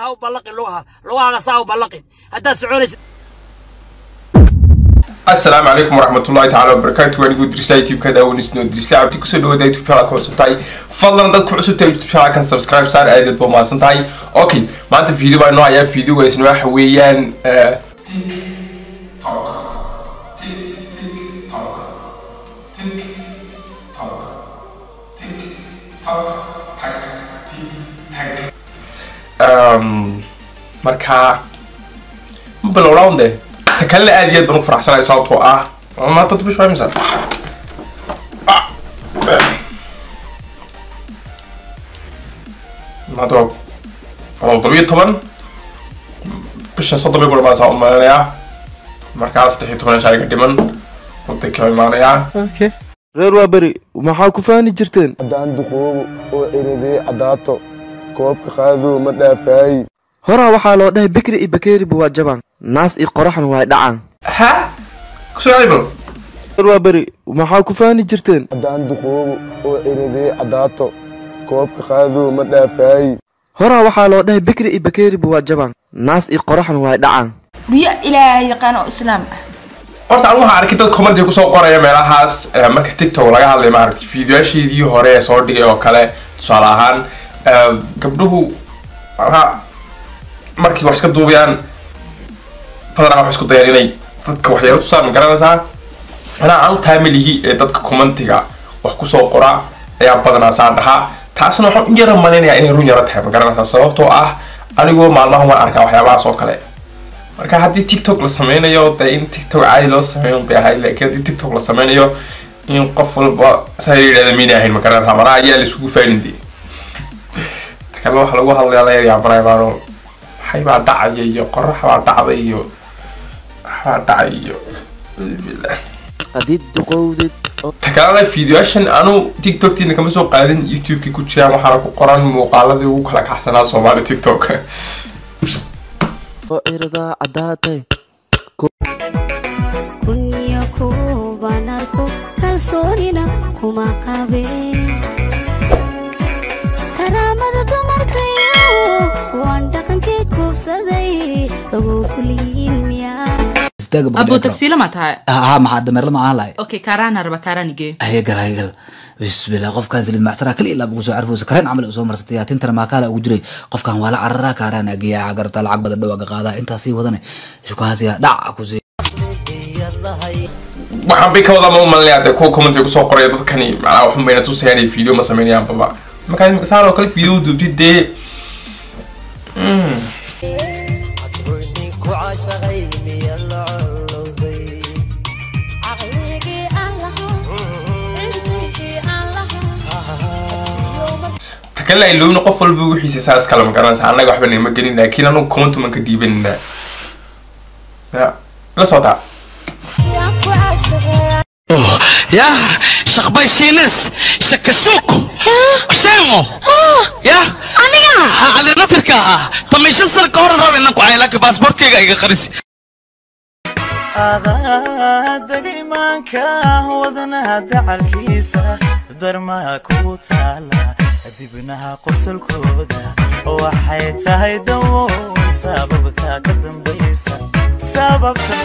ha u ballaqin lugaha lugahaaga saa u ballaqin haddaad soconaysid asalaamu calaykum waraxmatullahi tacaala wabarakaatu anigu dirisa youtube-ka daawanisno dirisla cabdi kusoo dhawaada youtube channel ka cusub tahay fadlan dadku cusub tahay youtube channel kan subscribe saar aadaad ba mahadsan tahay okay maanta video baa inoo hayaa videogaasna waxa weeyaan markaa ma bilowdhaan de ta kalena aad iyo aad baan u faraxsanahay sababtoo ah maanta bish waa imisa maanta waa todoba iyo toban bishan soddon bay ku dhamaanaysaa u malinayaa markaa saddex iyo toban shaaga dhiman wadanka waa imaanayaa reer waa beri maxaa ku faani jirteen haddaan duqoobo oo eridee caddaato koobka qaaduu ma dhaafaayi horaa waxaa loo dhahay bikri iyo bakeeriba waa jabaan naas iyo qoraxna waa dhacaan ha kusoo cibal reer waa beri maxaa ku faani jirteen haddaan duqoobo oo eridee caddaato koobka qaaduu ma dhaafaayi horaa waxaa loo dhahay bikri iyo bakeeriba waa jabaan naas iyo qoraxna waa dhacaan biyo ilaahay yaqaan oo islaam ah horta anigu waxaan arkay dad comment kusoo qoraya meelahaas eh, marka tiktok laga hadlay maaragtay fiidiyoasheedii hore ee soo dhigay oo kale tusaale ahaan eh, gabdhuhu malaha markay wax iska duubayaan badanaa wax isku dayaan inay dadka waxyaalo tusaan ma garanaysaa anaa anu taamilihi ee dadka commentiga wax kusoo qora ayaa badanaa saan dhahaa taasna waxaan u yara malaynayaa inay run yaro tahay ma garanaysaa sababtoo ah anigoo maalmahan waan arkaa waxyaabahaas oo kale marka haddii tiktok la sameynayo dee in tiktok caadi loo sameeyo bay ahayd laakiin haddii tiktok la sameynayo in qof walba saa yidhahda mayna ahayn ma garanaysaa manaha ayaa la isugu faanin dee ta kale waxa lagu hadlayaa la yaryaabanaya baano maxay baa dhacaya iyo qorax baa dhacday iyo waxbaa dhacay iyo billah haddii duqowdid ta kalena fideoashan anu tiktoktiina kama soo qaadin youtube-kii ku jiraan waxaana ku qoran muuqaaladii ugu kala kaxsanaa soomaali tiktok oo iradaa caddaatay kunyo kuban arko kalsoonina kuma qabeen karaamada dumarkayo waan dhaqankii kuubsaday ogow kuliyiin miyaa abo tagsiila ma tahay ها maxaa dameerla ma ahaan lahay okay kaaraana raba kaaraanigee hayagal hayagal bismillah qofkan salid macsara kali ilaa bugu soo carfoosa kareen camal soo marsatay yaa tintana maakaala ugu jiray qofkan waa la cararaa kaaraan agiyaa garabta lacag badan dhawaaga qaadaa intaa sii wadane shukahaasiya dhac ku sii waxaan bay ka wadaa ma u malinayaa dee kuwa comment kusoo qoraya dadkani macnaha waxun bayna tusayaan ay video ma sameynayaan baba markaa imika saan oo kale video duubtid dee Mm. ta kale ay loowna qof walba wixiisa saas kale ma garanaysa annaga waxba nagama gelin laakiin anugu comment man ka dhiibanina ya la socotaa يا شخبي سينس شكسوك سيمو يا أنا على نفرك طمي شو صار كورة رابي إنك وعي لك باسبور كيغا إيغا خريسي dagaymaanka wadanaha dacalkiisa darmaha ku taala dibnaha qosolkooda waxay tahay dawo sababta ka dambaysa sababta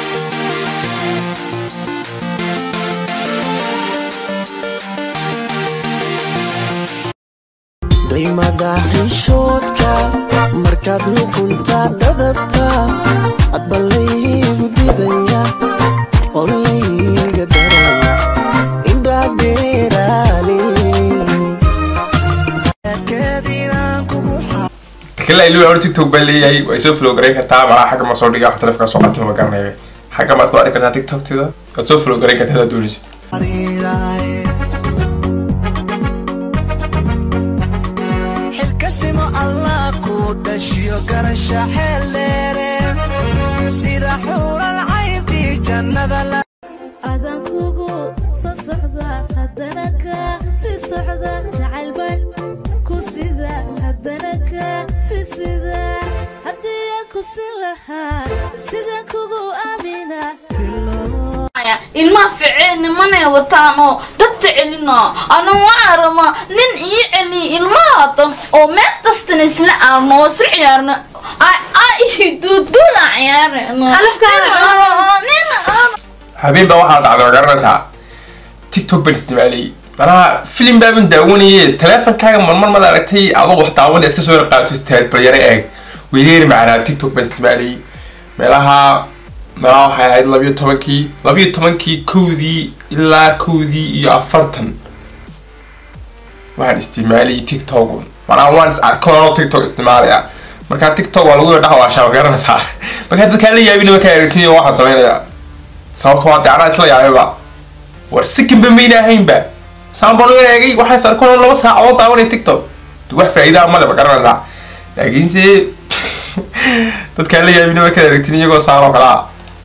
daymada xishoodka markaad luqunta dadabta adbalaygu didaya oo layga daraya indhadeeraali ta kale ay loowna tiktok baa leeyahay way soo flow garayn kartaa malaha xagga ma soo dhiga wax taleefka soo qaatay ma garanaya xagga maad ku arki kartaa tiktokteeda waad soo flow garayn kartaa hadaad doonaysid xilkasimo allah ku dhashiyo garasha xeeldheere sida xuural cayntii jannada la adan kugu soo socda haddana ka si socda jacaylban ku sida haddana ka si sida haddii aan ku sin lahaa sidaan kugu aamina ilmaha ficeen nimanay wataan oo dadta celina ana waxaa rabaa nin ii celiya ilmahaatan oo meel kastana isla aan noosu ciyaarna duudula habeen baa waxaa dhacday ma garanaysaa tiktok baan isticmaaliyey manaha filim baaban daawanaye taleefonkaaga marmar mad aragtay adoo wax daawanaya iska soo yar qaato istaad balyaro eeg weyneeri macnaa tiktok baan isticmaaliyey meelaha meelaha waxay ahayd labiyo tobankii labiyo tobankii kowdii ilaa kowdii iyo afartan waxaan isticmaaliyey tiktok manaa waan is arko anoo tiktok isticmaalaya markaa tiktok waa lagu dhaxwaashaa ma garanaysaa markaa dadkaan la yaabin markaa aragtay waxaan samaynayaa sababto waa dee anaa isla yaabayba war sikinba mayna ahaynba saan baan u eegay waxaan is arkoon laba saacadood daawanaya tiktok wax faa'iidaa male ma garanaysaa laakiinse dadkaan la yaabin markaad aragtin iyagoo saan oo kale ah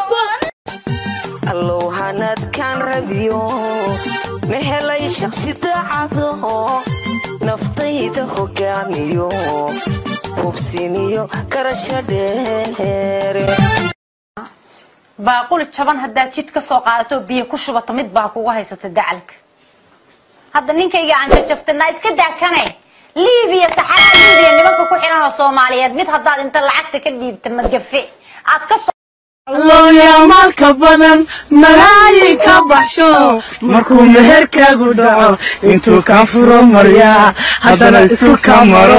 allow hanadkaan rabiyo ma helay shaksi daacado naftayda hogaamiyo hubsiniyo garasho dheere baaquli jaban haddaad jid ka soo qaadato biyo ku shubato mid baa kugu haysata dacalka hadda ninkayga aan jajabtanaa iska daakane liibiya saxaraa liibiya nimanka ku xiran oo soomaaliyeed mid haddaad inta lacagta ka dhiibta magafe aad ka looyamaalka badan malaayi ka baxsho markuu meherkaagu dhaco intuu kaa furo maryaa haddana isu ka maro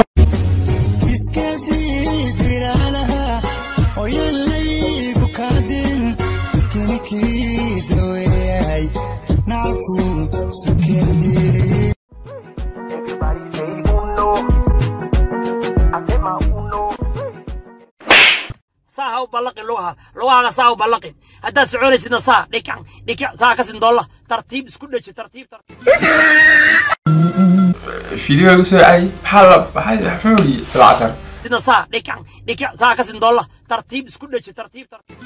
saa ha u ballaqin lugaha lugahaaga saa u ballaqin haddaad soconaysidna saa dhikac dhikac saa ka sindoolla tartiib isku dheji tartiib tartiib fiideo igu soo cali maxaa la maxaa muxuu yidhi bilcasar sidna saa dhikac dhikac saa ka sindoolla tartiib isku dheji tartiib tartiib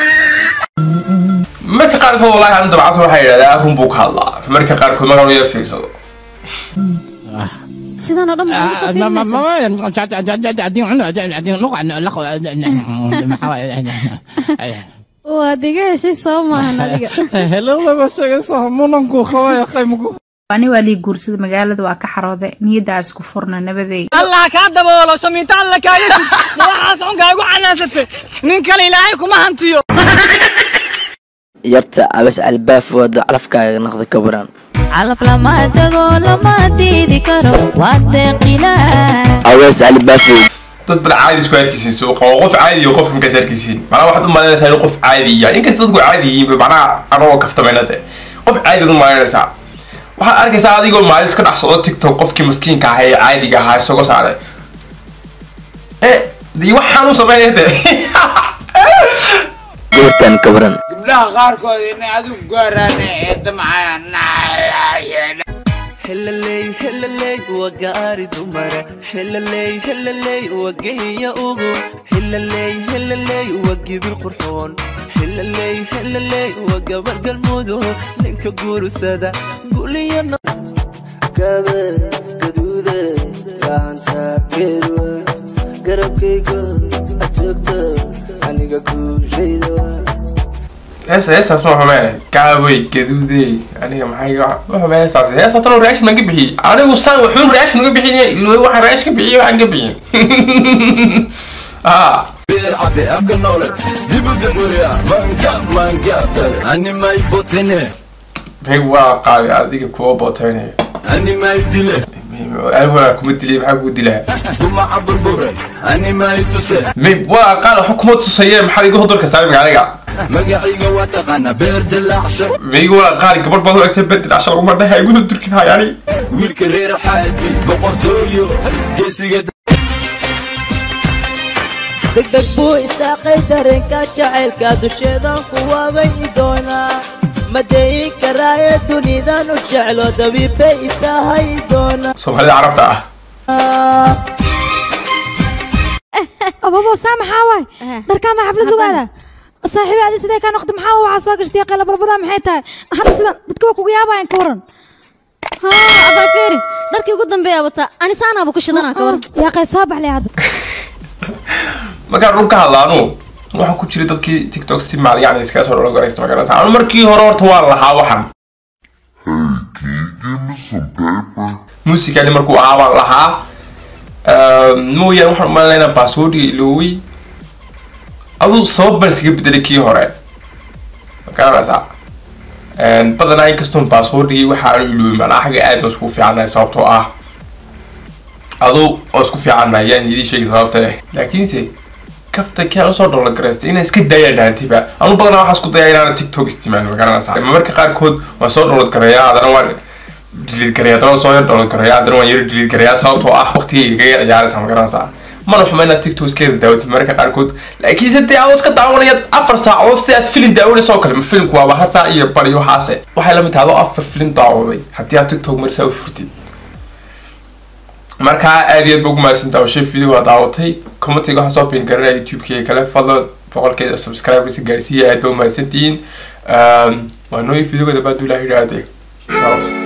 marka qaarkood wallaahi anu dabcasa waxaa yidhahdaa run buu ka hadlaa marka qaarkood markaan u yar fiirsado sidaan oo dhan baa ugu soo fiirinaysaa waad iga heshay soo maahan adiga ani waa lii guursada magaalada waa ka xaroode niyaddaa isku furna nabadey allah kaa daboolo samiinto alla kaaga sid ma waxaas xunkaagu canaasatay nin kale ilaahay kuma hantiyo yarta abas albaaf wado calafkaaga naqda ka baran calaf lama tago lama diidi karo waa deeqilaa awees albaaf dad bal caadi isku arkisiin suuqa oo qof caadi iyo qofka markaas arkisiin macnaha waxaad u malaynaysaa inuu qof caadi yahay inkasta dadku caadi yihiin macnaha anagoo kaftamayna de qof caadi ad u malaynaysaa waxaad arkaysaa adigoo maalin iska dhex socdo tiktok qofkii maskiinka ahaa ee caadiga ahaa isagoo saaray e dii waxaan u samaynaya de goortan ka baran gabdhaha qaarkood inay adigu gaaraan ee damcayaan hellaley hellaley waa gaari dumara hellaley hellaley waa geeya ugu hellaley hellaley waa gibil qurxoon hellaley hellaley waa gabar galmudu ninka guursada guliyo gabe gaduude gacanta geeduwa garabkayga ajoogta aniga guushayda heesa heestaas ma xumee gaabay gaduudey aniga maxay waxuma heestaas heesta talo reaction baan ka bixiyey anigu saan waxuun reaction uga bixin ilooy waxaan reaction ka bixiyey waxaan ka bixin ah beg waa qaaday adiga kuwa booteynaya alwaa kuma dilay maxaa kugu dilaa mib waa qaal waxba kuma tusayee maxaad iga hodolka saarimka aniga magacayga waa taqaana beer dilaacsha meyga waa qaali gabadh baad u egtay bedel ashar uma dhaha igu durkin hayani wiilka reer xaaji boqortooyo geesiga degdeg buu isaaqay dareenka jacaylka dusheedan ku waabay doonaa madeyin karaaye dunidan u jeclo dabiibbay itahay doonaa soomaalida carabta ah ababo saa maxaa waay dharkaama xaflad lugaada saaxiibi adi sidee kaa noqda maxaa waxaa soo gashtay qayla barbadaa maxay tahay hadda sidan dadka waa kuga yaabayan ka waran haa abaa feeri dharkii ugu dambeeya wataa anisaanaaba ku shidanaa ka waran yaa qay soo baxlay hadda markaan run ka hadla anu waxaan ku jiray dadkii tiktok si maal yani iskaga soo dholo garaysta magaranaysa anu markii hore horta waan lahaa waxan muusikali markuu ahaa baan lahaa mooyaan waxaan umaleynaa baaswoordiga iloowey aduu sabab baan iskaga bedelay kii hore magaranaysaa badanaa inkastoon baaswoordigii waxa aanu iloowey macnaa xagga aad baan iskugu fiicannahay sababtoo ah aduu oo isku fiicannahay yaan idii sheegi sababta eh laakiinse kafta kiaan usoo dhoola garaystay inaan iska daaya dhaantiba anu badanaa waxaan isku dayaa inaan tiktok isticmaalo magaranaysaa marka qaarkood waan soo dhoolad gareeyaa haddana waan delete gareeyaa haddana waan soo yar dhoolad gareeyaa haddana waan yar delete gareeyaa sababtoo ah waqtigayga kaga ciyaaraysaa magaranaysaa mana xuma inaad tiktok iska yara daawatid marka qaarkood laakiinse dee adoo iska daawanaya afar saacadood si aad filin daawanaysa oo kale ma filinku waaba hal saac iyo bari waxaase waxay la mid tahay adoo afar filin daawaday haddii aad tiktok marisaa u furtid markaa aad iyo aad ba ugu mahadsantaa oo shay video waa daawatay commentiga waxaa soo bin garanaya youtube-kii kale fadlan boqolkeeda subscribers gaarsiiya aad ba u mahadsantihiin waa nooyi videoga dabaad ilaahi idhaahde